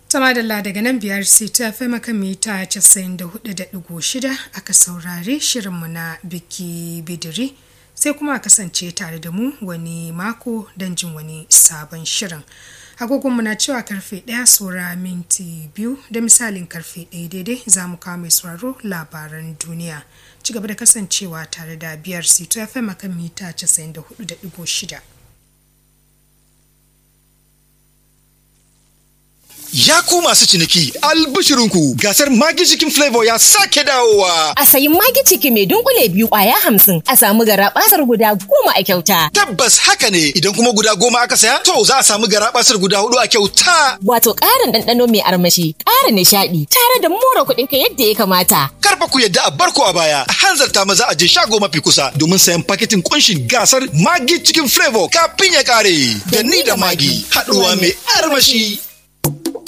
Tama da daga nan biyar ta fi maka mita 94.6 aka saurari shirinmu na biki bidiri sai kuma a kasance tare da mu wani mako don jin wani sabon shirin. agogonmu na cewa karfe ɗaya saura minti biyu da misalin karfe ɗaya daidai za mu kawo mai sauraro labaran duniya ci gaba da kasancewa tare da biyar sito fm akan mita 94.6 Ya ku masu ciniki albishirinku gasar magi cikin flavor ya sake dawowa. A sayi magi ciki mai dunkule biyu kwaya hamsin a samu gara basar guda goma a kyauta. Tabbas haka ne idan kuma guda goma aka saya to za a samu gara basar guda hudu a kyauta. Wato ƙarin ɗanɗano mai armashi, ƙara nishaɗi tare da more kuɗin ka yadda ya kamata. Karfa ku yadda a barko a baya a hanzarta maza a je shago mafi kusa domin sayan paketin kunshin gasar magi cikin flavor kafin ya kare. Da ni da magi haɗuwa mai armashi.